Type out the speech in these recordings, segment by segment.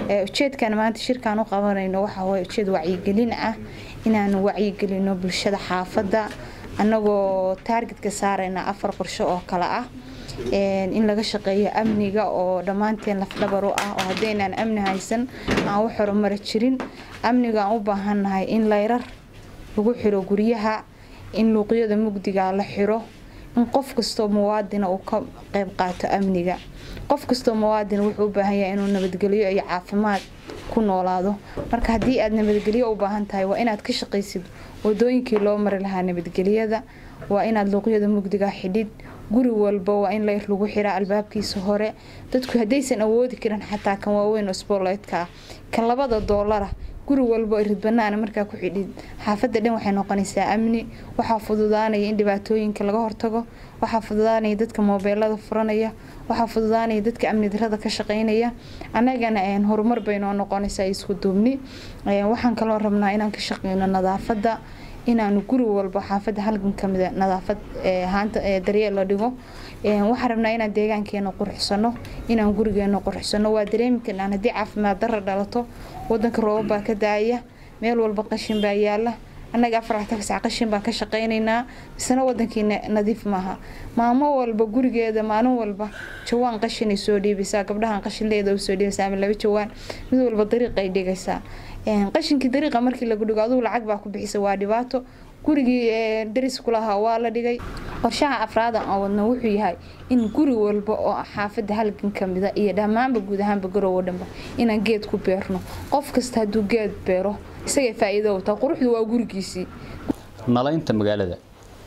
ujeedkan maanta shirkaan u qabanayno waxa waye ujeed wacyigelin ah inaanu wacyigelino bulshada xaafadda annagoo taargetka saarayna afar qorsho oo kale ah in laga shaqeeyo amniga oo dhammaanteen lafdhabar u ah oo haddaynaan amni haysan aan u horumari jirin amniga aan u baahannahay in layrar lagu xiro guryaha in luuqyada mugdiga la xiro in qof kastoo muwaadina uu ka qayb qaato amniga qof kastoo muwaadin wuxuu u baahan yahay inuu nabadgelyo iyo caafimaad ku noolaado marka haddii aad nabadgelyo u baahan tahay waa inaad ka shaqaysid wadooyinkii loo mari lahaa nabadgelyada waa inaad luuqyada mugdiga xidhid guri walba waa in layr lagu xiraa albaabkiisa hore dadku haddaysan awoodi karin xataa kan waaweyn oo sbooleytka ah kan labada doolara guri walba ridbanaana markaa ku xidhid xaafadda dhan waxay noqonaysaa amni waxaa fududaanaya in dhibaatooyinka laga hortago waxaa fududaanaya dadka moobeelada furanaya waxaa fududaanaya dadka amni darada ka shaqeynaya annagana horumar bay noo noqonaysaa isku duubni waxaan kaloo rabnaa inaan ka shaqeyno nadaafadda inaanu guri walba xaafadda halgan kamida nadaafad haanta daryeel la dhigo waxaan rabnaa inaan deegaankeena qurxsano inaan gurigeena qurxsano waa dareemi karnaan haddii caafimaad dara dhalato wadanka roobab baa ka daaya meel walba qashin baa yaala annaga afarta sac qashin baan ka shaqaynaynaa misena wadankii nadiif maaha maamo walba gurigeeda maalin walba jawaan qashinay soo dhiibaysaa gabdhahan qashinleeda u soo dhiibaysaa ama laba jawaan mid walba dariiqay dhigaysaa qashinkii dariiqa markii lagu dhigo adugu lacag baa ku bixisa waa dhibaato gurigii daris kulahaa waa la dhigay qorshaha afraada aan wadno wuxuu yahay in guri walba oo xaafadda halgan kamida iyo dhammaanba guud ahaanba garowo dhanba inaan geed ku beerno qof kasta hadduu geed beero isagay faa'iido wataa quruxdu waa gurigiisii nalaynta magaalada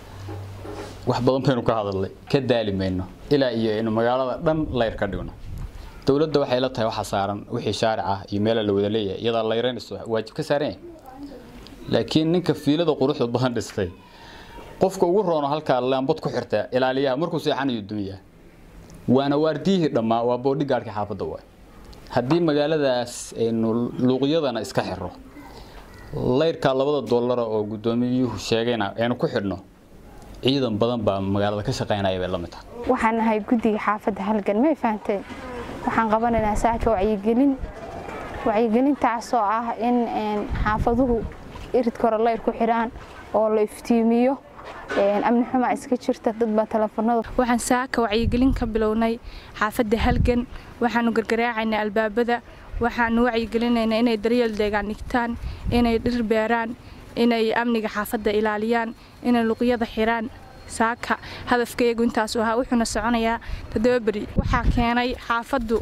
wax badan baynu ka hadalnay ka daali mayno ilaa iyo inu magaalada dhan layr ka dhigno dowladda waxay la tahay waxa saaran wixii shaaric ah iyo meela la wada leeyahay iyadaa layraynayso waajib ka saaran yahay laakiin ninka fiilada quruxda badan dhistay qofka ugu roono halkaa laambad ku xirta ilaaliyaha markuu seexanayo dumiya waana waardiyihii dhammaa waa boodhigaadhka xaafadda waay haddii magaaladaas aynu luuqyadana iska xiro layrkaa labada doolara oo guddoomiyuhu sheegayna aynu ku xidhno ciidan badan baa magaalada ka shaqaynaya bay la mid tahay waxaan nahay guddiga xaafadda halgan may fahanteen waxaan qabanaynaa saaka wacyigelin wacyigelintaasoo ah in xaafaduhu iridka hore layr ku xidhaan oo la iftiimiyo amni xumaa iska jirta dad baa telefoonada waxaan saaka wacyigelin ka bilownay xaafadda halgan waxaanu gargaraacaynaa albaabada waxaanu wacyigelinaynaa inay daryeel deegaan dhigtaan inay dhir beeraan inay amniga xaafadda ilaaliyaan inay luqyada xiraan saaka hadafkaygu intaasu ahaa wuxuuna soconayaa toddoba beri waxaa keenay xaafaddu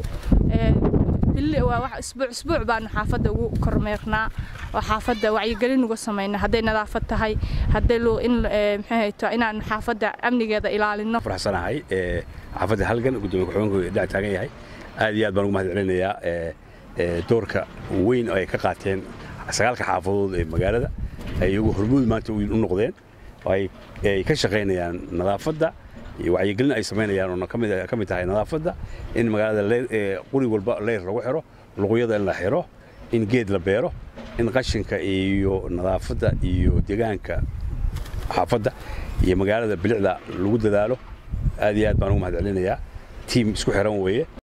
isbuuc isbuuc baanu xaafadda ugu kormeernaa oo xaafadda wacyigelin uga samayna hadday nadaafad tahay hadday in maxay inaanu xaafadda amnigeeda ilaalino faraxsanahay xaafadda halgan gudoomiye ku-xigeenku dhac taagan yahay aad iyo aad baan ugu mahad celinayaa doorka weyn oo ay ka qaateen sagaalka xaafadood ee magaalada ay iyagu hormuud maanta u noqdeen oo ay ka shaqaynayaan nadaafadda iyo wacyigelin ay samaynayaan oo ka mid tahay nadaafadda in magaalada quri walba leyr lagu xiro luqyada in la xiro in geed la beero in qashinka iyo nadaafadda iyo deegaanka xaafadda iyo magaalada bilicda lagu dadaalo aad iyo aad baan ugu mahad celinayaa tiim isku xiran weeye